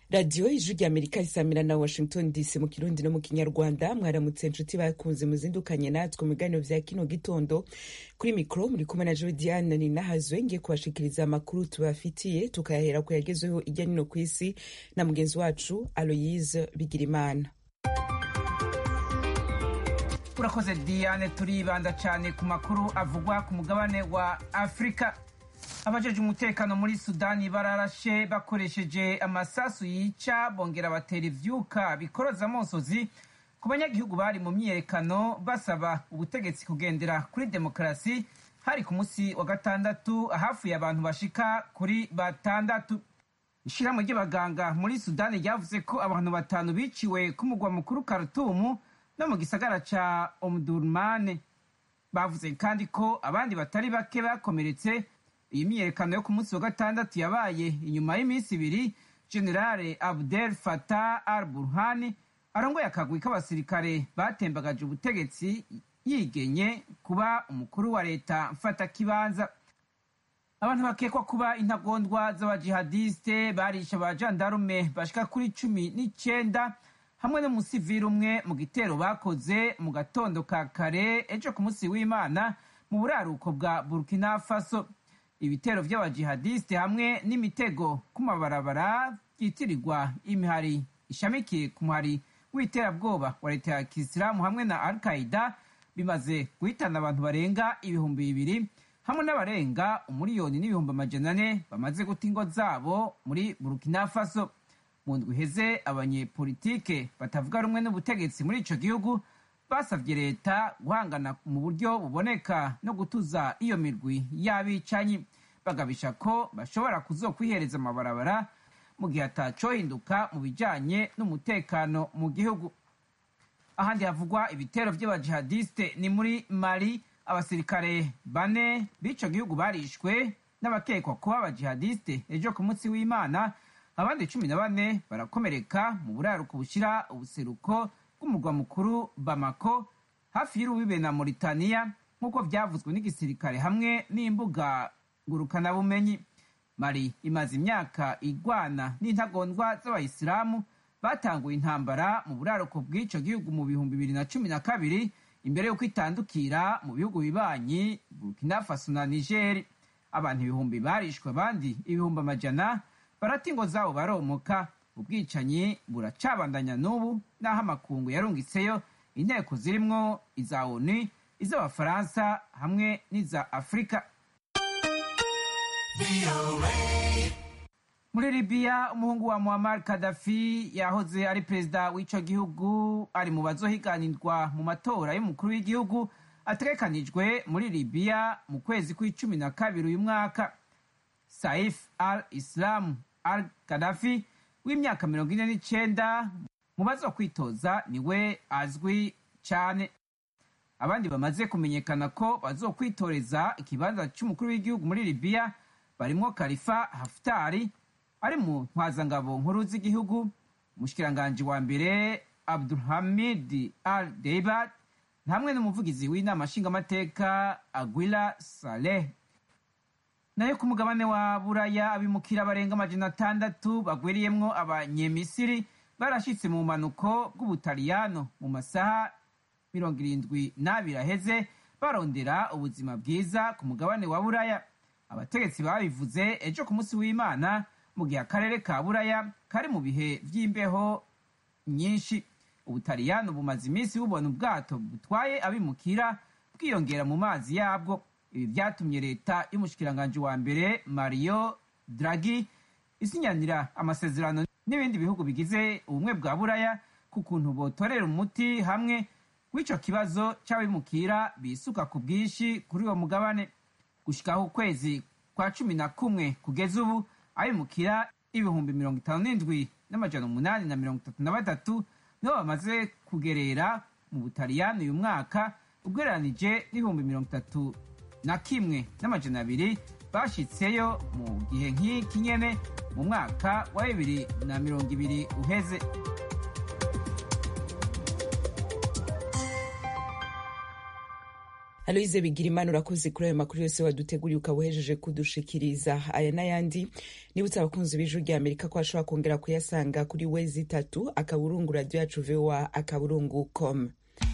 radiyo ijwi rya amerika risamira na washington dc mu kirundi no mu kinyarwanda mwaramutse nshuti bakunze muzindukanye natwe mu biganiro vya kino gitondo kuri mikoro muri kumwe na jodiane ninahazwe ngiye kubashikiriza amakuru tubafitiye tukayahera ku yagezweho irya nino ku isi na mugenzi wacu aloyise bigirimana urakoze diane turibanda cyane ku makuru avugwa ku mugabane wa afurika abajeje umutekano muri sudani bararashe bakoresheje amasasu yica bongera batera ivyuka bikoroza amosozi ku banyagihugu bari mu myiyerekano basaba ubutegetsi kugendera kuri demokarasi hari ku munsi wa gatandatu hafuye abantu bashika kuri batandatu ishirahamwe ry'abaganga muri sudani ryavuze ko abantu batanu biciwe ku mugwa mukuru karutumu no mu gisagara ca omdurmane bavuze kandi ko abandi batari bake bakomeretse iyi myiyerekano yo ku munsi wa gatandatu yabaye inyuma y'iminsi ibiri generale abdel fatah al burhani arongoye akagwi k'abasirikare batembagaje ubutegetsi yigenye kuba umukuru wa leta mfatakibanza abantu bakekwa kuba intagondwa z'abajihadiste barishe abajandarume bashika kuri cumi n'icenda hamwe n'umusivili umwe mu gitero bakoze mu gatondo ka kare ejo ku munsi w'imana mu buraruko bwa burkina faso ibitero vy'abajihadiste hamwe n'imitego ku mabarabara byitirirwa imihari ishamikiye ku muhari w'iterabwoba wa leta ya kisilamu hamwe na al qaida bimaze guhitana abantu barenga ibihumbi bibiri hamwe n'abarenga umuriyoni n'ibihumbi amajana ane bamaze guta ingo zabo muri burkina faso mu ndwi iheze abanyepolitike batavuga rumwe n'ubutegetsi muri ico gihugu basavye leta guhangana mu buryo buboneka no gutuza iyo mirwi y'abicanyi bagabisha ko bashobora kuzokwihereza amabarabara mu gihe atacohinduka mu bijanye n'umutekano mu gihugu ahandi havugwa ibitero vy'abajihadiste ni muri mali abasirikare bane b'ico gihugu barishwe n'abakekwa kuba abajihadiste ejo ku munsi w'imana abandi cumi na bane barakomereka mu buraruko bushira ubuseruko bw'umurwa mukuru bamako hafi y'urubibe na mauritania nk'uko vyavuzwe n'igisirikare hamwe n'imbuga ngurukanabumenyi mari imaze imyaka igwana n'intagondwa z'abayisilamu batanguye intambara mu buraruko bw'ico gihugu mu bihumbi bibiri na cumi na kabiri imbere y'uko itandukira mu bihugu bibanyi burkina faso na nigeri abantu ibihumbi barishwe abandi ibihumbi amajana barata ingo zabo baromoka ubwicanyi buracabandanya n'ubu n'aho amakungu yarungitseyo inteko zirimwo iza onu iz'abafaransa hamwe n'iza afurika muri libiya umuhungu wa muammar kadafi yahoze ari perezida w'ico gihugu ari mu bazohiganirwa mu matora y'umukuru w'igihugu ategekanijwe muri libiya mu kwezi kw'icumi na kabiri uyu mwaka saif al islam al kadafi w'imyaka mirongo ine n'icenda mu bazokwitoza niwe azwi cane abandi bamaze kumenyekana ko bazokwitoreza ikibanza c'umukuru w'igihugu muri libiya barimwo kalifa haftari ari mu ntwazangabo nkuru z'igihugu umushikiranganji wa mbere abdulhamid al deibat hamwe n'umuvugizi w'inama nshingamateka aguila saleh nayo ku mugabane wa buraya abimukira barenga amajana atandatu bagwiriyemwo abanyemisiri barashitse mu bumanuko bw'ubutaliyano mu masaha mirongo irindwi n'abiri aheze barondera ubuzima bwiza ku mugabane wa buraya abategetsi babivuze ejo ku munsi w'imana mu gihe akarere ka buraya kari mu bihe vy'imbeho nyinshi ubutaliyano bumaze iminsi bubona ubwato butwaye abimukira bwiyongera mu mazi yabwo ibi vyatumye leta y'umushikiranganji wa mbere mario draghi isinyanira amasezerano n'ibindi bihugu bigize ubumwe bwa buraya ku kuntu botorera umuti hamwe w'ico kibazo c'abimukira bisuka ku bwinshi kuri uwo mugabane gushikaho ukwezi kwa cumi na kumwe kugeza ubu abimukira ibihumbi mirongo itanu n'indwi n'amajana umunani na mirongo itatu na batatu nibo bamaze kugerera mu butaliyani uyu mwaka ugereranije n'ibihumbi mirongo itatu na kimwe n'amajana abiri bashitseyo mu gihe nk'iki nyene mu mwaka wa bibiri na mirongo ibiri uheze aloyize bigira imana urakoze kuri ayo makuru yose waduteguriye ukaba uhejeje kudushikiriza aya n'ayandi nibutse abakunzi b'ijwi rya amerika ko bashobora kongera kuyasanga kuri wezi itatu akaburungu radiyo yacu voa akaburungu com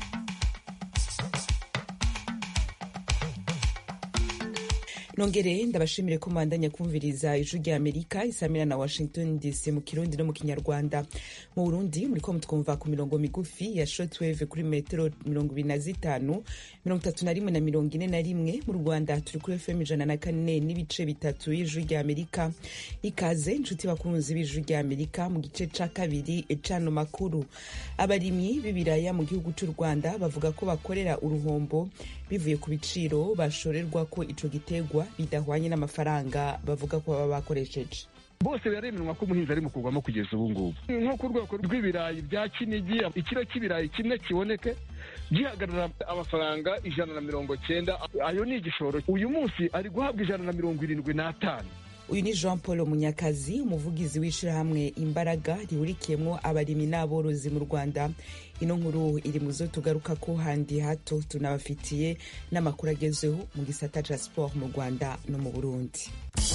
nongere ndabashimire ko mwandanya kumviriza ijwi rya amerika isamira na washington dc mu kirundi no mu kinyarwanda mu burundi muriko mutwumva ku mirongo migufi ya shortwave kuri metero mirongo ibiri na zitanu mirongo itatu na rimwe na mirongo ine na rimwe mu rwanda turi kuri fm ijana na kane n'ibice bitatu y'ijwi rya amerika ikaze inshuti bakunzi b'ijwi rya amerika mu gice ca kabiri cano makuru abarimyi b'ibiraya mu gihugu c'u rwanda bavuga ko bakorera uruhombo bivuye ku biciro bashorerwa ko ico gitegwa bidahwanye n'amafaranga bavuga ko baba bakoresheje bose biraremerwa ko umuhinzi ari mu kugwamo kugeza ubu ngubu nko ku rwego rw'ibirayi bya kinigi ikiro cy'ibirayi kimwe kiboneke gihagarara amafaranga ijana na mirongo cyenda ayo ni igishoro uyu munsi ari guhabwa ijana na mirongo irindwi n'atanu uyu ni jean paul munyakazi umuvugizi w'ishyirahamwe imbaraga rihurikiyemo abarimyi n'aborozi mu rwanda ino nkuru iri mu zo tugaruka ko handi hato tunabafitiye n'amakuru agezweho mu gisata ca siporo mu rwanda no mu burundi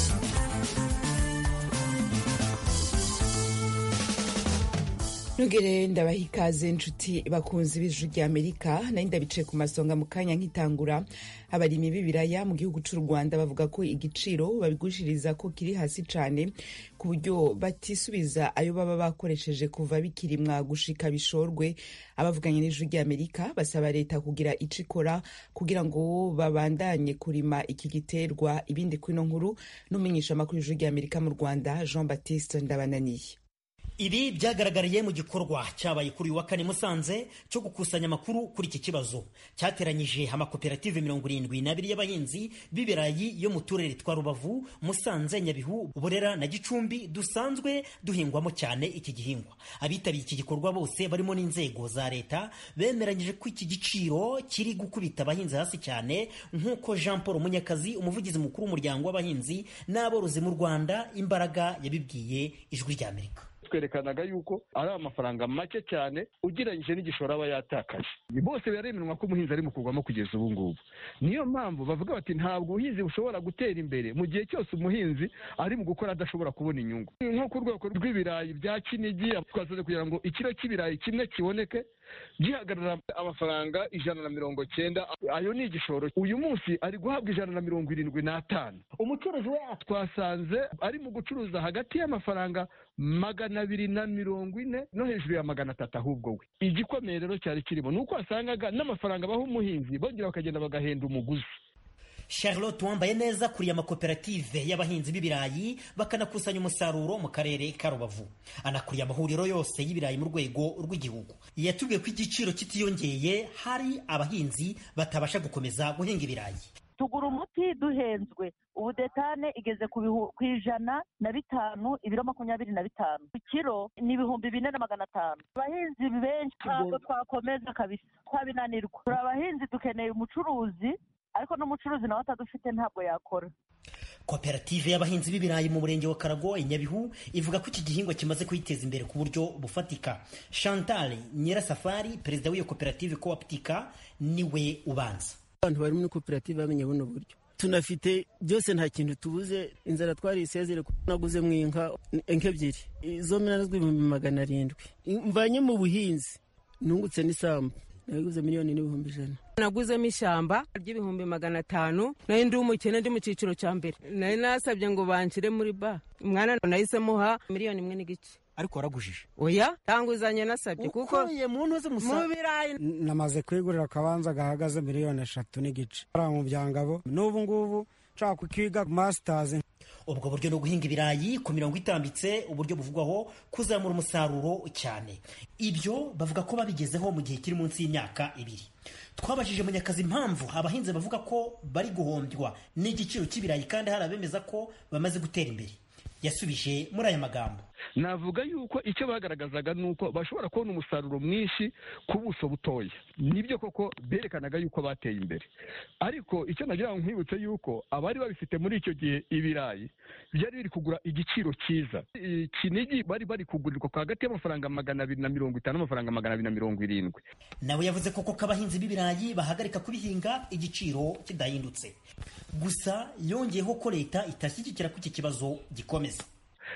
nugere ndabaha ikaze nshuti bakunzi b'ijwi rya amerika nayo ndabicaye ku masonga mu kanya nk'itangura abarimyi b'ibiraya mu gihugu c'u rwanda bavuga ko igiciro babigurishiriza ko kiri hasi cane ku buryo batisubiza ayo baba bakoresheje kuva bikirimwa gushika bishorwe abavuganye n'ijwi rya amerika basaba leta kugira ico ikora kugira ngo babandanye kurima iki giterwa ibindi kwino nkuru n'umumenyesha amakuru y'ijwi rya amerika mu rwanda jean baptiste ndabananiye ibi byagaragariye mu gikorwa cyabaye kuri uyu wa kane musanze cyo gukusanya amakuru kuri iki kibazo cyateranyije amakoperative mirongo irindwi n'abiri y'abahinzi b'ibirayi yo mu turere twa rubavu musanze nyabihu burera na gicumbi dusanzwe duhingwamo cyane iki gihingwa abitabiriye iki gikorwa bose barimo n'inzego za leta bemeranyije ko iki giciro kiri gukubita abahinzi hasi cyane nk'uko jean paul munyakazi umuvugizi mukuru w'umuryango w'abahinzi n'aborozi mu rwanda imbaraga yabibwiye ijwi ry'amerika twerekanaga yuko ari amafaranga make cyane ugereranyije n'igishoro aba yatakaje bose biraremerwa ko umuhinzi ari mu kugwamo kugeza ubu ngubu niyo mpamvu bavuga bati ntabwo ubuhinzi bushobora gutera imbere mu gihe cyose umuhinzi ari mu gukora adashobora kubona inyungu nko ku rwego rw'ibirayi bya kinigi twasoze kugira ngo ikiro cy'ibirayi kimwe kiboneke gihagarara amafaranga ijana na mirongo cyenda ayo ni igishoro uyu munsi ari guhabwa ijana na mirongo irindwi n'atanu umucuruzi we twasanze ari mu gucuruza hagati y'amafaranga magana abiri na mirongo ine no hejuru ya magana atatu ahubwo we igikomeye rero cyari kirimo ni uko wasangaga n'amafaranga baha umuhinzi bongera bakagenda bagahenda umuguzi charlotte wambaye neza kuriya amakoperative y'abahinzi b'ibirayi bakanakusanya umusaruro mu karere ka rubavu anakuriye amahuriro yose y'ibirayi mu rwego rw'igihugu yatubwiye ko igiciro kitiyongeye hari abahinzi batabasha gukomeza guhinga ibirayi tugura umuti duhenzwe ubu detane igeze ku ijana na bitanu ibiro makumyabiri na bitanu ku kiro ni ibihumbi bine na magana atanu abahinzi benshi ntabwo twakomeza kabisa twabinanirwa turi abahinzi dukeneye umucuruzi ariko n'umucuruzi nawe atadufite ntabwo yakora koperative y'abahinzi b'ibirayi mu murenge wa karago i nyabihu ivuga ko iki gihingwa kimaze kuyiteza imbere ku buryo bufatika chantal nyirasafari perezida w'iyo koperative cooptica niwe ubanza abantu bari muri koperative bamenye buno buryo tunafite byose nta kintu tubuze inzara twari isezere naguze mu inka ebyiri izo minani z'ibihumbi magana arindwi mvanye mu buhinzi nungutse n'isambu nabiguze miliyoni n'ibihumbi ijana naguzemo ishyamba ry'ibihumbi magana atanu nari ndi umukene ndi mu cyiciro cya mbere nari nasabye ngo banshyire muri ba umwana nahisemo ha miliyoni imwe n'igice ariko waragujije oya tanguzanye nasabye kuko mu ntuzi mu birayi namaze kwigurira akabanza gahagaze miliyoni eshatu n'igice ari mu byangabo n'ubu ngubu nshaka kukiga masitazi ubwo buryo ni uguhinga ibirayi ku mirongo itambitse uburyo buvugwaho kuzamura umusaruro cyane ibyo bavuga ko babigezeho mu gihe kiri munsi y'imyaka ibiri twabajije munyakazi impamvu abahinzi bavuga ko bari guhombywa n'igiciro cy'ibirayi kandi hari abemeza ko bamaze gutera imbere yasubije muri aya magambo navuga yuko icyo bagaragazaga ni uko bashobora kubona umusaruro mwinshi ku buso butoya nibyo koko berekanaga yuko bateye imbere ariko icyo nagira ngo nkwibutse yuko abari babifite muri icyo gihe ibirayi byari biri kugura igiciro cyiza kinigi bari bari kugurirwa hagati y'amafaranga magana abiri na mirongo itanu n'amafaranga magana abiri na mirongo irindwi nawe yavuze koko ko abahinzi b'ibirayi bahagarika kubihinga igiciro kidahindutse gusa yongeyeho ko leta itashyigikira ko iki kibazo gikomeza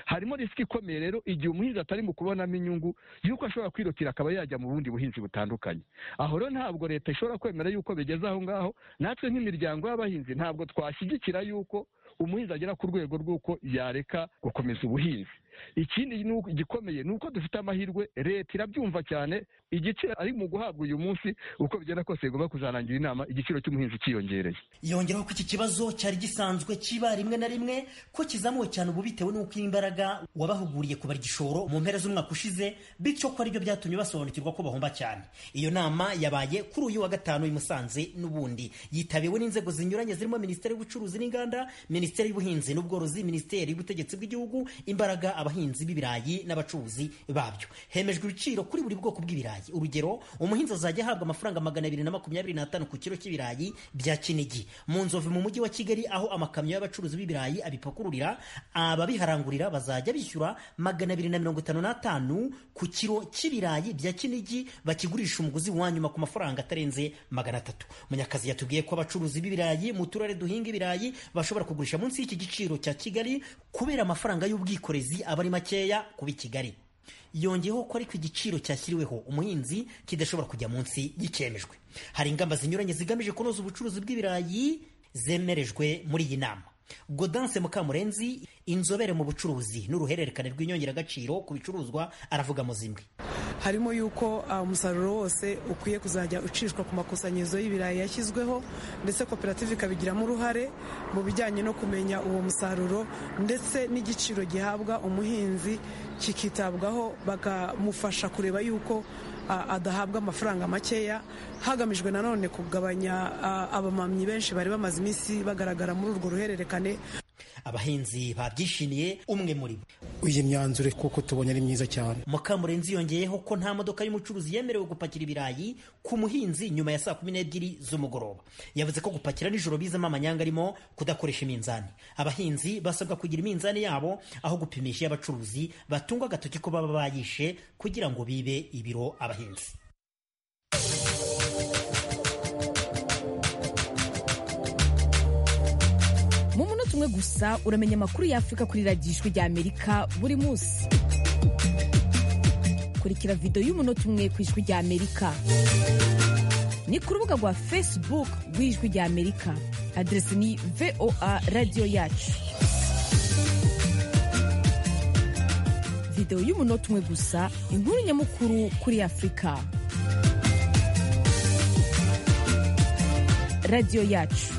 harimo risiki ikomeye rero igihe umuhinzi atari mu kubonamo inyungu y'uko ashobora kwirukira akaba yajya mu bundi buhinzi butandukanye aho rero ntabwo leta ishobora kwemera yuko bigeze aho ngaho natwe nk'imiryango y'abahinzi ntabwo twashyigikira yuko umuhinzi agera ku rwego rw'uko yareka gukomeza ubuhinzi ikindi gikomeye ni uko dufite amahirwe leta irabyumva cyane igiciro ari mu guhabwa uyu munsi uko bigenda kose igomba kuzarangira inama igiciro cy'umuhinzi cyiyongereye yongeraho ko iki kibazo cyari gisanzwe kiba rimwe na rimwe ko kizamuwe cyane ubu bitewe n'uko imbaraga wabahuguriye kubara igishoro mu mpera z'umwaka ushize bityo ko aribyo byatumye basobanukirwa ko bahomba cyane iyo nama yabaye kuri uyu wa gatanu i Musanze n'ubundi yitabiwe n'inzego zinyuranye zirimo minisiteri y'ubucuruzi n'inganda minisiteri y'ubuhinzi n'ubworozi minisiteri y'ubutegetsi bw'igihugu imbaraga abahinzi b'ibirayi n'abacuruzi babyo hemejwe ibiciro kuri buri bwoko bw'ibirayi urugero umuhinzi azajya ahabwa amafaranga magana abiri na makumyabiri n'atanu ku kiro cy'ibirayi bya kinigi mu nzovu mu mujyi wa kigali aho amakamyo y'abacuruzi b'ibirayi abipakururira ababiharangurira bazajya bishyura magana abiri na mirongo itanu n'atanu ku kiro cy'ibirayi bya kinigi bakigurisha umuguzi wa nyuma ku mafaranga atarenze magana atatu munyakazi yatubwiye ko abacuruzi b'ibirayi mu turere duhinga ibirayi bashobora kugurisha munsi y'iki giciro cya kigali kubera amafaranga y'ubwikorezi aba ari makeya kuba i kigali yongeyeho ko ariko igiciro cyashyiriweho umuhinzi kidashobora kujya munsi y'icyemejwe hari ingamba zinyuranye zigamije kunoza ubucuruzi bw'ibirayi zemerejwe muri iyi nama Godanse Mukamurenzi inzobere mu bucuruzi n'uruhererekane rw'inyongeragaciro ku bicuruzwa aravuga mu zimwe harimo yuko umusaruro wose ukwiye kuzajya ucishwa ku makusanyirizo y'ibirayi yashyizweho ndetse koperative ikabigiramo uruhare mu bijyanye no kumenya uwo musaruro ndetse n'igiciro gihabwa umuhinzi kikitabwaho bakamufasha kureba yuko adahabwa amafaranga makeya hagamijwe nanone kugabanya abamamyi benshi bari bamaze iminsi bagaragara muri urwo ruhererekane abahinzi babyishimiye umwe muri bo iyi myanzuro kuko tubonye ari myiza cyane mukamurenzi yongeyeho ko nta modoka y'umucuruzi yemerewe gupakira ibirayi ku muhinzi nyuma ya saa kumi n'ebyiri z'umugoroba yavuze ko gupakira nijoro bizamo amanyanga arimo kudakoresha iminzani abahinzi basabwa kugira iminzani yabo aho gupimisha iy'abacuruzi batungwa agatoki ko baba bayishe kugira ngo bibe ibiro abahinzi mu munota umwe gusa uramenya amakuru y'afurika kuri radiyo ijwi rya amerika buri munsi kurikira videwo y'umunota umwe ku ijwi rya amerika ni ku rubuga rwa facebook rw'ijwi rya amerika aderesi ni voa radiyo yacu videwo y'umunota umwe gusa inkuru nyamukuru kuri afurika radiyo yacu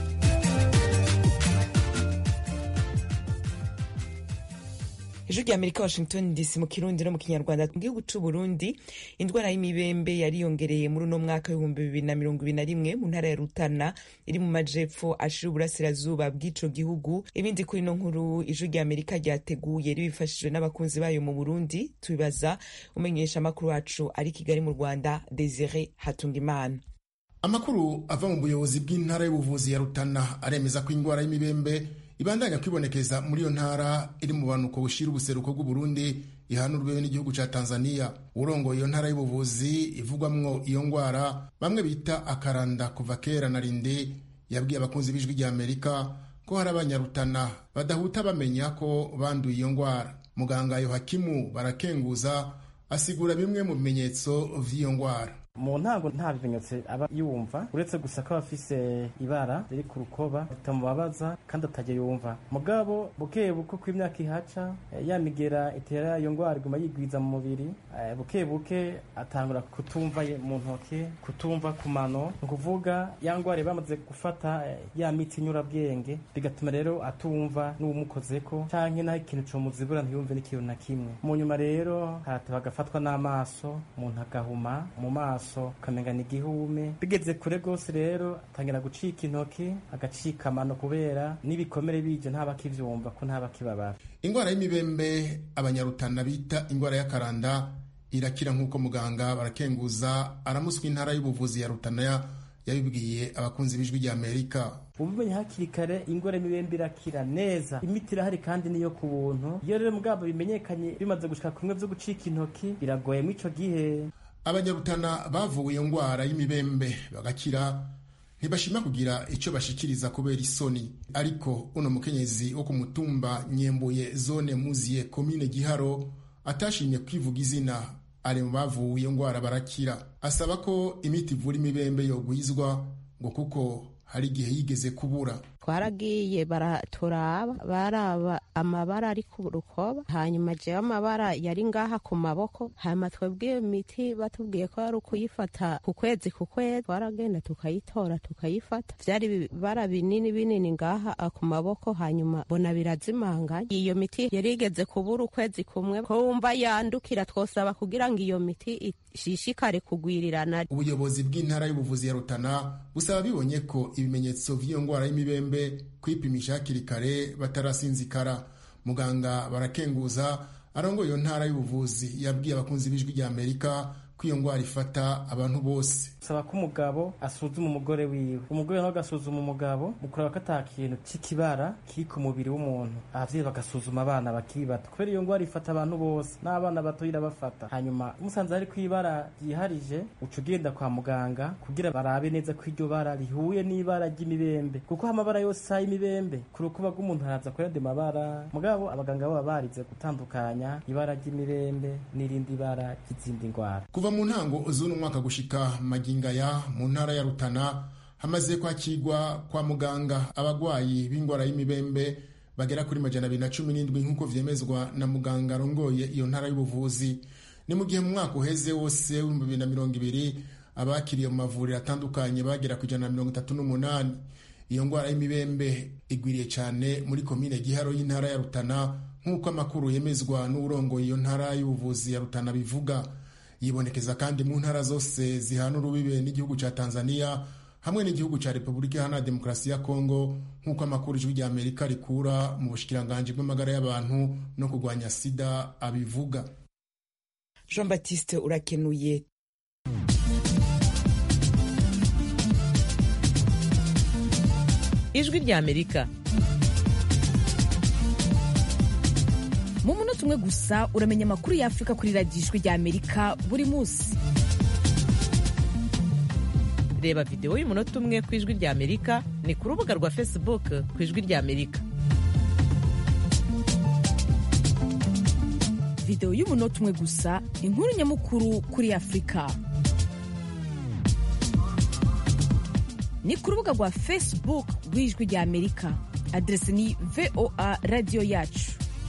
ijwi rya amerika washington dc mu kirundi no mu kinyarwanda mu gihugu c'u burundi indwara y'imibembe yariyongereye muri uno mwaka w'ibihumbi bibiri na mirongo ibiri na rimwe mu ntara ya rutana iri mu majepfo ashira uburasirazuba bw'ico gihugu ibindi kuri ino nkuru ijwi rya amerika ryateguye ribifashijwe n'abakunzi bayo mu burundi tubibaza umenyesha amakuru wacu ari kigali mu rwanda desire hatungimana amakuru ava mu buyobozi bw'intara y'ubuvuzi ya rutana aremeza ko indwara y'imibembe ibandanya kwibonekeza muri iyo ntara iri mu banuko bushira ubuseruko bw'uburundi ihanurwe n'igihugu ca tanzania urongoye iyo ntara y'ubuvuzi ivugwamwo iyo ngwara bamwe bita akaranda kuva kera na rinde yabwiye abakunzi b'ijwi rya amerika ko hari abanyarutana badahuta bamenya ko banduye iyo ngwara muganga yohakimu barakenguza asigura bimwe mu bimenyetso vy'iyo ngwara mu ntango nta bimenyetso aba yumva uretse gusa ko aba afise ibara riri ku rukoba ritamubabaza kandi atajya yumva mugabo buke buke ko imyaka ihaca ya migera itera iyo ndwara iguma yigwiza mu mubiri buke buke atangura kutumva mu ntoke kutumva ku mano ni ukuvuga ya ndwara bamaze gufata ya miti nyurabwenge bigatuma rero atumva n'uwumukozeko cyangwa naho ikintu comuzibura ntiyumve n'ikintu na kimwe mu nyuma rero harateba agafatwa n'amaso umuntu agahuma mu maso ukamenga ni igihume bigeze kure rwose rero atangira gucika intoki agacika amano kubera n'ibikomere bije ntabakivyumva ko ntabakibabara indwara y'imibembe abanyarutana bita indwara y'akaranda irakira nk'uko muganga barakenguza aramuswa intara y'ubuvuzi ya rutana yabibwiye abakunzi b'ijwi rya amerika ubumenye hakiri kare ingwara y'imibembe irakira neza imiti irahari kandi niyo ku buntu iyo rero mugabo bimenyekanye bimaze gushika kumwe vyo gucika intoki biragoye mw'ico gihe abanyarutana bavuwe iyo ndwara y'imibembe bagakira ntibashima kugira icyo bashikiriza kubera isoni ariko uno mukenyezi wo ku mutumba nyembuye zone muziye komine giharo atashimye kwivuga izina ari mu bavuye iyo ndwara barakira asaba ko imiti ivura imibembe yogwizwa ngo kuko hari igihe yigeze kubura twaragiye baraturaba baraba amabara ari ku rukoba hanyuma jewe amabara yari ngaha ku maboko hanyuma twebwe iyo miti batubwiye ko ari ukuyifata ku kwezi ku kwezi twaragenda tukayitora tukayifata vyari ibibara binini binini ngaha ku maboko hanyuma bona birazimanganya iyo miti yari igeze kubura ukwezi kumwe ko wumva yandukira twosaba kugira ngo iyo miti ishishikare kugwirirana ubuyobozi bw'intara y'ubuvuzi ya rutana busaba bibonye ko ibimenyetso vy'iyo ndwara y'imibembe kwipimisha hakiri kare batarasinzikara muganga barakenguza arongoye iyo ntara y'ubuvuzi yabwiye abakunzi b'ijwi rya amerika ko iyo ndwara ifata abantu bose saba ko umugabo asuzuma umugore wiwe umugore nawe agasuzuma umugabo mu kureba ko ata kintu c'ikibara kiri ku mubiri w'umuntu abavyeyi bagasuzuma abana bakiri bato kubera iyo ndwara ifata abantu bose n'abana bato irabafata hanyuma musanze hari kw'ibara ryiharije uca ugenda kwa muganga kugira barabe neza ko iryo bara rihuye n'ibara ry'imibembe kuko amabara yose isa y'imibembe ku rukuba rw'umuntu haraza kuyandi mabara mugabo abaganga baba barize gutandukanya ibara ry'imibembe n'irindi bara ry'izindi ndwara kuva mu ntango z'uno mwaka gushika magingaya mu ntara ya rutana hamaze kwakirwa kwa muganga abagwayi b'indwara y'imibembe bagera kuri majana abiri na cumi n'indwi nk'uko vyemezwa na muganga arongoye iyo ntara y'ubuvuzi ni mu gihe mu mwaka uheze wose w'ibihumbi bibiri na mirongo ibiri abakiriye mu mavuriro atandukanye bagera ku ijana na mirongo itatu n'umunani iyo ndwara y'imibembe igwiriye cyane muri komine giharo y'intara ya rutana nk'uko amakuru yemezwa n'urongoye iyo ntara y'ubuvuzi ya rutana bivuga yibonekeza kandi mu ntara zose zihana urubibe n'igihugu cya tanzania hamwe n'igihugu cya repubulika iharanira demokarasi ya kongo nk'uko amakuru ijwi rya amerika rikura mu bushikiranganji bw'amagara y'abantu no kurwanya sida abivuga jean baptiste urakenuye ijwi rya amerika mu munota umwe gusa uramenya amakuru y'afurika kuri radiyo ijwi rya amerika buri munsi reba videwo y'umunota umwe ku ijwi rya amerika ni ku rubuga rwa facebook ku ijwi rya amerika videwo y'umunota umwe gusa inkuru nyamukuru kuri afurika ni ku rubuga rwa facebook rw'ijwi rya amerika aderesi ni voa radiyo yacu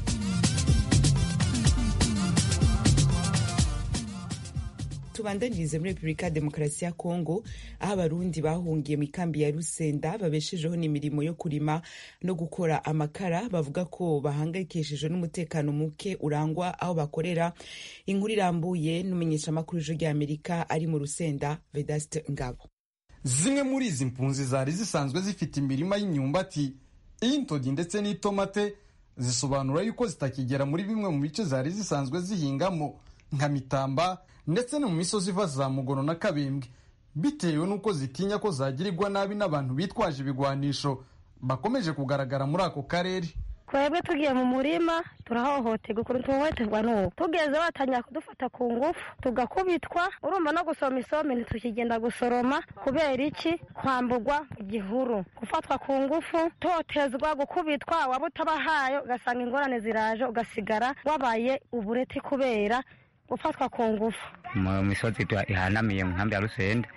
tubandanirize muri repubulika ya demokarasi ya kongo aho abarundi bahungiye mu ikambi ya rusenda babeshejeho n'imirimo yo kurima no gukora amakara bavuga ko bahangayikishijwe n'umutekano muke urangwa aho bakorera inkuru irambuye n'umumenyeshamakuru ijwi rya amerika ari mu rusenda vedaste ngabo zimwe muri izi mpunzi zari zisanzwe zifite imirima y'imyumbati iy'intogi ndetse n'itomate zisobanura yuko zitakigera muri bimwe mu bice zari zisanzwe zihingamo nka mitamba ndetse no mu misozi iva za mugono na kabembwe bitewe n'uko zitinya ko zagirirwa nabi n'abantu bitwaje ibigwanisho bakomeje kugaragara muri ako karere twebwe tugiye mu murima turahohoterwa ukuntu tuhohoterwa n'ubu tugeze batangira kudufata ku ngufu tugakubitwa urumva no gusoma isombe ntitukigenda gusoroma kubera iki kwambugwa mu gihuru gufatwa ku ngufu totezwa gukubitwa waba utabahaye ugasanga ingorane ziraje ugasigara wabaye ubureti kubera gufatwa ku ngufu mu misozi ihanamiye mu nkambi ya rusende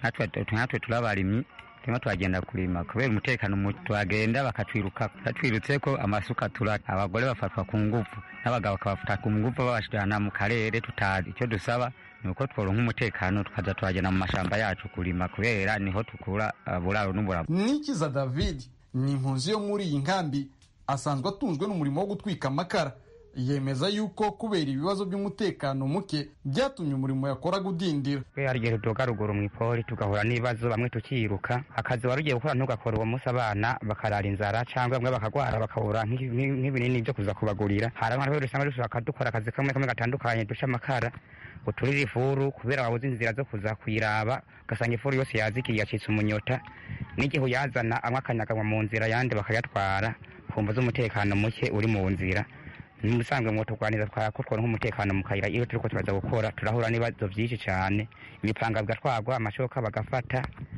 natwe turabarimyi turimo turagenda kurima kubera umutekano tuhagenda bakatwiruka batwirutse ko amasuka tura abagore bafatwa ku ngufu n'abagabo bakabafata ku ngufu babashirana mu karere tutazi icyo dusaba ni uko tworonka umutekano tukaza turagenda mu mashamba yacu kurima kubera niho tukura buraro n'uburamu nikiza david ni impunzi yo muri iyi nkambi asanzwe atunzwe n'umurimo wo gutwika amakara yemeza yuko kubera ibibazo by'umutekano muke byatumye umurimo yakoraga udindira hari igihe tudoga ruguru mu ipori tugahura n'ibibazo bamwe tukiruka akazi wari ugiye gukora ntugakora uwo munsi abana bakarara inzara cyangwa bamwe bakagwara bakabura nk'ibinini byo kuza kubagurira hari abantu usanga dushaka dukora akazi kamwe kamwe gatandukanye duca amakara uturira ifuru kubera wabuze inzira zo kuza kuyiraba ugasanga ifuru yose yazikiriye yacitse umunyota n'igihe uyazana amwe akanyaganywa mu nzira ayandi bakayatwara kumva z'umutekano muke uri mu nzira musanzwe ngo turwaniriza twakutwara nk'umutekano mu kayira iyo turiko turaza gukora turahura n'ibibazo byinshi cyane ibipanga bigatwagwa amashoka bagafata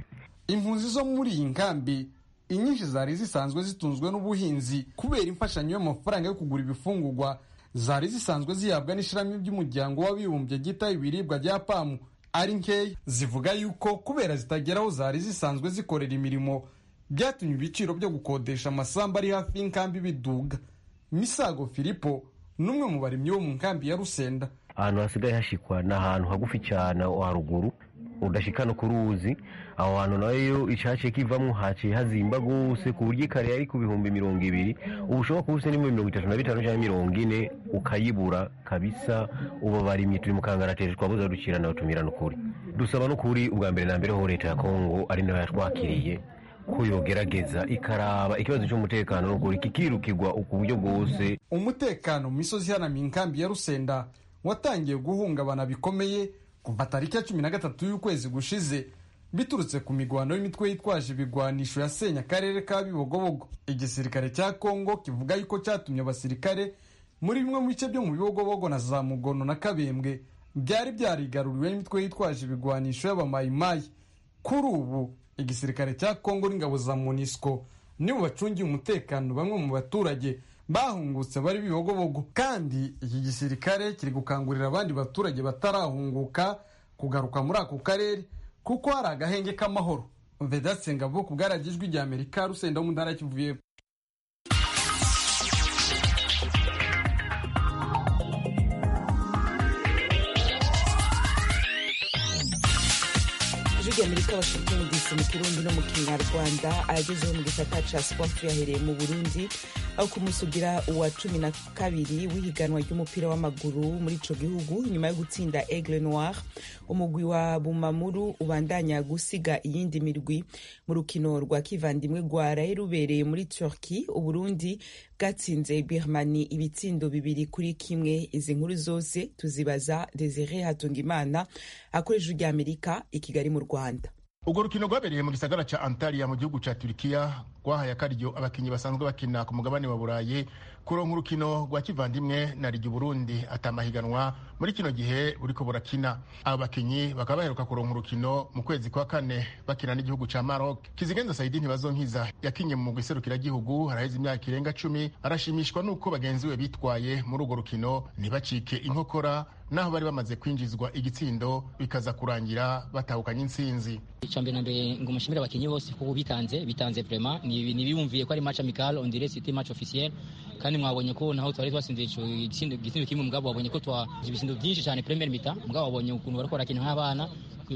impunzi zo muri iyi nkambi inyinshi zari zisanzwe zitunzwe n'ubuhinzi kubera imfashanyo y'amafaranga yo kugura ibifungurwa zari zisanzwe zihabwa n'ishirami ry'umuryango w'abibumbye ryitaho ibiribwa rya pamu ari nkeya zivuga yuko kubera zitagera aho zari zisanzwe zikorera imirimo byatumye ibiciro byo gukodesha amasambu ari hafi y'inkambi biduga misago filipo n'umwe mu barimyi bo mu nkambi ya rusenda ahantu hasigaye hashikwa ni ahantu hagufi cyane haruguru udashika no ku ruzi aho hantu nayo icaciye kivamwo haciye hazimba gose ku buryo ikare yari ku bihumbi mirongo ibiri ubu ushobora kuba ufite n'ibihumbi mirongo itatu na bitanu cyangwa mirongo ine ukayibura kabisa ubu barimye turi mu kangaratete twabuze dukira nawe tumira n'ukuri dusaba n'ukuri ubwa mbere na mbere ho leta ya kongo ari nayo yatwakiriye ko yogerageza ikaraba ikibazo cy'umutekano n'ukuri kikirukirwa ku buryo bwose umutekano mu misozi ihanamiye inkambi ya rusenda watangiye guhungabana bikomeye kuva tariki ya cumi na gatatu y'ukwezi gushize biturutse ku migwano y'imitwe yitwaje ibigwanisho yasenya akarere ka bibogobogo igisirikare cya kongo kivuga yuko cyatumye abasirikare muri bimwe mu bice byo mu bibogobogo na za mugono na kabembwe byari byarigaruriwe n'imitwe yitwaje ibigwanisho y'abamayimayi kuri ubu igisirikare cya kongo n'ingabo za monisco nibo bacungiye umutekano bamwe mu baturage bahungutse bari bibogobogo kandi iki gisirikare kiri gukangurira abandi baturage batarahunguka kugaruka muri ako karere kuko hari agahenge k'amahoro vedatse ngabo ku bwaragijwi rya amerika rusenda wo mu ntara kivuye ijwi amerika washington dc mu kirundi no mu kinyarwanda ayagezeho mu gisata ca sport yahereye mu burundi aho kumusugira uwa cumi na kabiri w'ihiganwa ry'umupira w'amaguru muri ico gihugu nyuma yo gutsinda aigle noir umugwi wa bumamuru ubandanya gusiga iyindi mirwi mu rukino rwa kivandimwe rwaraye rubereye muri turki uburundi bwatsinze birmani ibitsindo bibiri kuri kimwe izi nkuru zose tuzibaza desire hatungimana akoresha ijwi amerika i kigali mu rwanda urwo rukino rwabereye mu gisagara ca antalya mu gihugu ca turikiya rwahaye akaryo abakinnyi basanzwe bakina ku mugabane wa burayi kuronka urukino rwa kivandimwe na rigi burundi atamahiganwa muri kino gihe buriko burakina abo bakinnyi bakaba baheruka kuronka urukino mu kwezi kwa kane bakina n'igihugu ca maroc kizigenza saidi ntibazonkiza yakinye mu mugwi serukiragihugu haraheze imyaka irenga cumi arashimishwa n'uko bagenzi we bitwaye muri urwo rukino ntibacike inkokora naho bari bamaze kwinjizwa igitsindo bikaza kurangira batahukanye intsinzi icambere na mbere ngo mushimire abakinnyi bose kuko bitanze bitanze vraiment ni biyumviye ko ari match amical on dirait c'était match officiel kandi mwabonye ko naho twari twatsinze ico igitsindo igitsindo kimwe mugabo wabonye ko twa ibitsindo byinshi cyane premier mita mugabo wabonye ukuntu bariko barakina nk'abana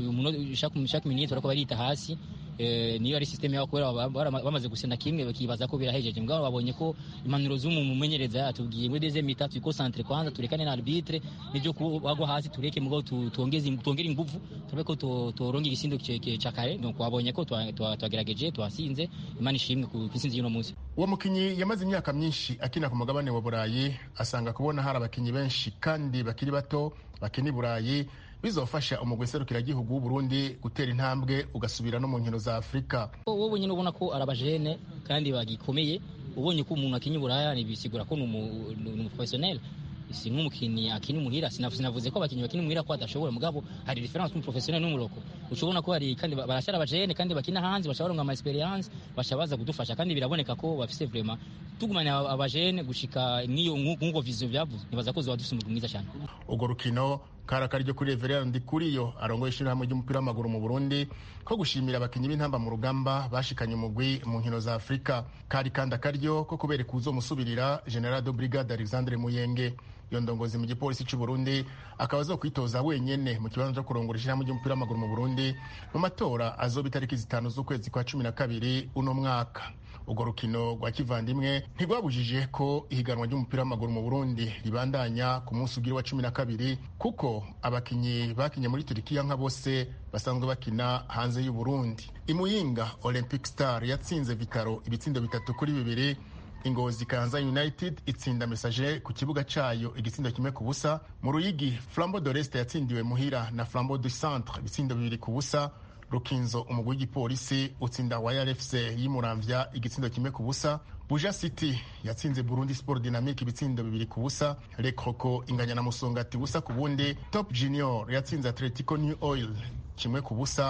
chaque minute bariko barita hasi niyo ari systeme yabo kubera bamaze gusenda kimwe bakibaza ko birahejeje mugabo babonye ko impanuro z'umumenyereza yatubwiye muri deuxième mita tuyikonsantre kwanza turekane na arbitre n'ibyo bagwa hasi tureke mugabo tuongeze tuongere inguvu turabe ko toronga igisindo ca kare donc wabonye ko twagerageje twasinze imana ishimwe ku intsinzi y'uno munsi uwo mukinyi yamaze imyaka myinshi akina ku mugabane wa burayi asanga kubona hari abakinyi benshi kandi bakiri bato bakina i burayi bizofasha umugwi serukiragihugu w'uburundi gutera intambwe ugasubira no mu nkino za afurika wowe nyine ubona ko ari abajene kandi bagikomeye ubonye ko umuntu akinya uburaya bisigura ko ni umuprofesiyoneri si nk'umukinnyi akina umuhira sinavuze ko abakinnyi bakina umuhira ko badashobora mugabo hari diferanse umuprofesiyoneri n'umuroko ushobona ko hari kandi barashara abajene kandi bakina hanze bashobora ngo ama experience basha baza kudufasha kandi biraboneka ko bafise vraiment tugumanya abajene gushika nk'iyo nk'uko vision byavuze nibaza ko zoba dufise umugwi mwiza cyane urwo rukino kari akaryo kuri Reverend Ndikuriyo arongoye ishyirahamwe ry'umupira w'amaguru mu Burundi ko gushimira abakinnyi b'intamba mu rugamba bashikanye umugwi mu nkino za Afurika kari kandi akaryo ko kubereka uzomusubirira General de Brigade Alexandre Muyenge iyo ndongozi mu gipolisi cy'u Burundi akaba azo kwitoza wenyene mu kibanza cyo kurongora ishyirahamwe ry'umupira w'amaguru mu Burundi mu matora azoba itariki zitanu z'ukwezi kwa cumi na kabiri uno mwaka urwo rukino rwa kivandimwe ntirwabujije ko ihiganwa ry'umupira w'amaguru mu burundi ribandanya ku munsi ugira wa cumi na kabiri kuko abakinnyi bakinye muri turikiya nka bose basanzwe bakina hanze y'u Burundi imuyinga olympic star yatsinze vitaro ibitsindo bitatu kuri bibiri ingozi kanza united itsinda mesaje ku kibuga cayo igitsindo kimwe ku busa mu ruyigi flambo doreste yatsindiwe muhira na flambo du centre ibitsindo bibiri ku busa rukinzo umugwi w'igipolisi utsinda wayar fc yimuramvya igitsindo kimwe ku busa buja city yatsinze burundi sport dynamique ibitsindo bibiri ku busa le croco inganya na musongati busa ku bundi top junior yatsinze atletico new oil kimwe ku busa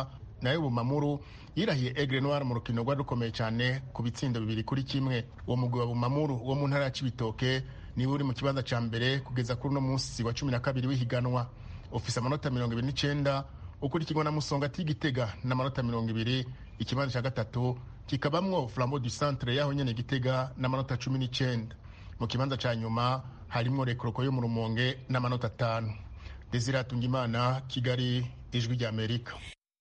nayo bumamuru yirahiye egre noir mu rukino rwari rukomeye cyane ku bitsindo bibiri kuri kimwe uwo mugwi wa bumamuru wo mu ntara ya cibitoke niwe uri mu kibanza cya mbere kugeza kuri uno munsi wa cumi na kabiri w'ihiganwa ufise amanota mirongo ibiri n'icyenda ukurikirwa na musonga tigitega n'amanota mirongo ibiri ikibanza cya gatatu kikabamwo flambo du centre yaho nyene gitega n'amanota cumi n'icyenda mu kibanza cya nyuma harimwo rekoroko yo mu rumonge n'amanota atanu desire atungimana kigali ijwi rya amerika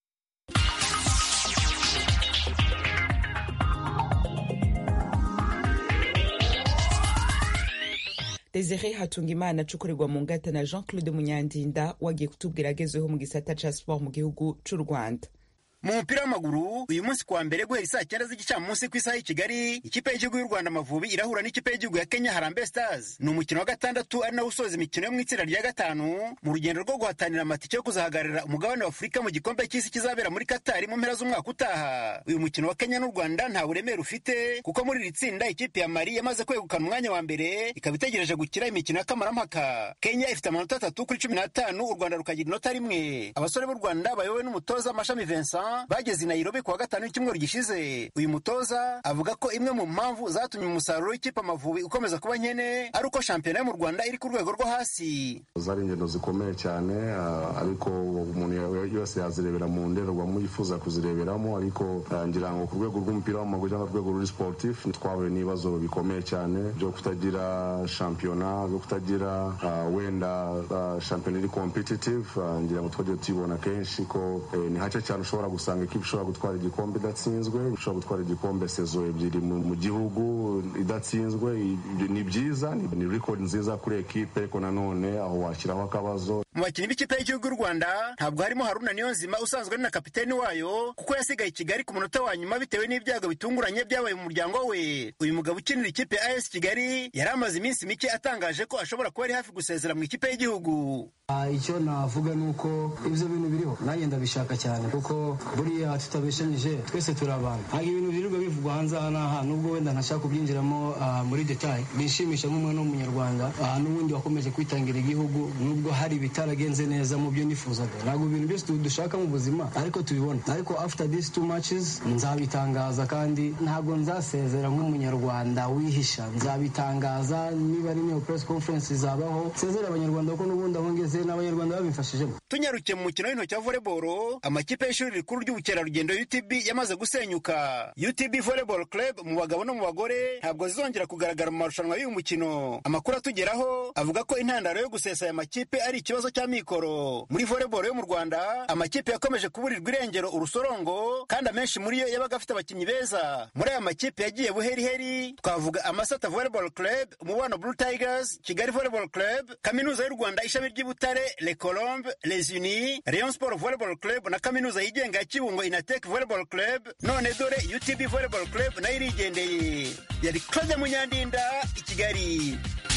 desire hatungimana acukurirwa mu ngata na jean claude munyandinda wagiye kutubwira agezeho mu gisata ca sport mu gihugu c'u rwanda mu mupira w'amaguru uyu munsi kuwa mbere guhera saa cyenda z'igicamunsi ku isaha y'i kigali ikipe y'igihugu y'u rwanda amavubi irahura n'ikipe y'igihugu ya kenya harambe stars ni umukino wa gatandatu ari nawo usoza imikino yo mu itsinda rya gatanu mu rugendo rwo guhatanira amatike yo kuzahagararira umugabane wa afurika mu gikombe cy'isi kizabera muri katari mu mpera z'umwaka utaha uyu mukino wa kenya n'u rwanda nta buremere ufite kuko muri iri tsinda ikipe ya mari yamaze kwegukana umwanya wa mbere ikaba itegereje gukira imikino y'akamaramaka kenya ifite amanota atatu kuri cumi n'atanu u rwanda rukagira inota rimwe abasore b'u rwanda bayobowe n'umutoza mashami vincent bageze i Nairobi kuwa gatanu w'icyumweru gishize uyu mutoza avuga ko imwe mu mpamvu zatumye umusaruro w'ikipe amavubi ukomeza kuba nkene ari uko shampiyona yo mu rwanda iri ku rwego rwo hasi zari ingendo zikomeye cyane ariko umuntu yose yazirebera mu ndorerwamo yifuza kuzireberamo ariko ngira ngo ku rwego rw'umupira w'amaguru cyangwa urwego ruri sportif twahuye n'ibibazo bikomeye cyane byo kutagira shampiyona byo kutagira wenda shampiyona iri competitive ngira ngo twagiye tubibona kenshi ko ni hake cyane ushobora gusanga ikipe ishobora gutwara igikombe idatsinzwe ishobora gutwara igikombe sezo ebyiri mu gihugu idatsinzwe ni byiza ni record nziza kuri ekipe ariko nanone aho washyiraho akabazo mu bakinnyi b'ikipe y'igihugu y'u rwanda ntabwo harimo haruna niyonzima usanzwe ari na kapiteni wayo kuko yasigaye i kigali ku munota wa nyuma bitewe n'ibyago bitunguranye byabaye mu muryango we uyu mugabo ukinira ikipe ya as kigali yari amaze iminsi mike atangaje ko ashobora kuba ari hafi gusezera mu ikipe y'igihugu icyo navuga ni uko ibyo bintu biriho nanjye ndabishaka cyane kuko buriya tutabeshanyije twese turi abantu ntabwo ibintu birirwa bivugwa hanze aha n'aha nubwo wenda ntashaka kubyinjiramo muri detaye bishimisha nk'umwana w'umunyarwanda n'ubundi wakomeje kwitangira igihugu nubwo hari ibitaragenze neza mu byo nifuzaga ntabwo ibintu byose dushaka mu buzima ariko tubibona ariko after these two matches nzabitangaza kandi ntabwo nzasezera nk'umunyarwanda wihisha nzabitangaza niba ari niyo press conference zabaho nsezere abanyarwanda kuko n'ubundi aho ngeze n'abanyarwanda babimfashijemo tunyarukiye mu mukino w'intoki wa volleyball amakipe y'ishuri rikuru ry'ubukerarugendo UTB yamaze gusenyuka UTB Volleyball Club mu bagabo no mu bagore ntabwo zizongera kugaragara mu marushanwa y'uyu mukino amakuru atugeraho avuga ko intandaro yo gusesa aya makipe ari ikibazo cya mikoro muri volleyball yo mu Rwanda amakipe yakomeje kuburirwa irengero urusorongo kandi amenshi muri yo yabaga afite abakinnyi beza muri aya makipe yagiye buheriheri twavuga Amasata Volleyball Club umubano Blue Tigers Kigali Volleyball Club Kaminuza y'u Rwanda ishami ry'Ibutare Le Colombe Les Unis Rayon Sport Volleyball Club na kaminuza yigenga ya Kibungo Inatek Volleyball Club none dore UTB Volleyball Club nayo irigendeye yari Claude Munyandinda i Kigali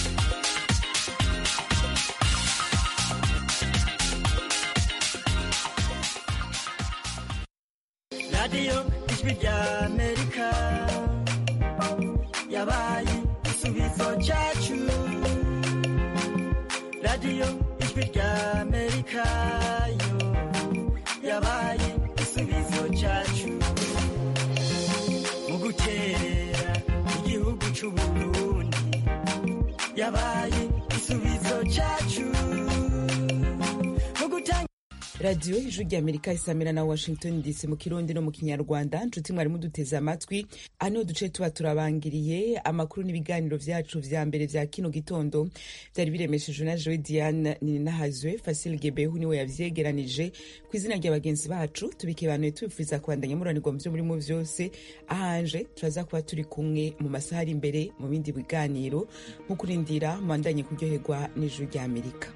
radiyo ijwi rya amerika yabaye igisubizo cyacu radiyo ijwi rya amerika yo yabaye igisubizo cyacu mu gukerera igihugu cy'u burundi yabaye igisubizo cyacu mu gutanga radiyo ijwi rya amerika isamira na washington dc mu kirundi no mu kinyarwanda nshuti mwari muduteze amatwi aha niho duce tuba turabangiriye amakuru n'ibiganiro vyacu vya mbere vya kino gitondo vyari biremeshejwe na joe diane ninahazwe fasil gebehu niwe yavyegeranije ku izina rya bagenzi bacu tubikebanuye tubipfuriza kubandanya muranirwa mu vyo murimo vyose ahanje turaza kuba turi kumwe mu masaha ari imbere mu bindi biganiro mu kurindira mubandanye kuryoherwa n'ijuru rya amerika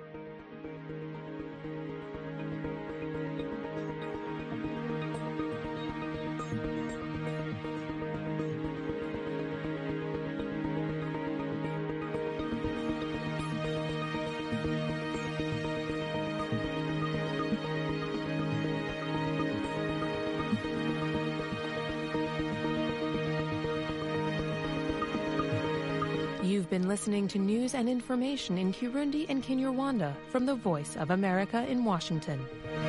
You've been listening to news and information in Kirundi and Kinyarwanda from the Voice of America in Washington.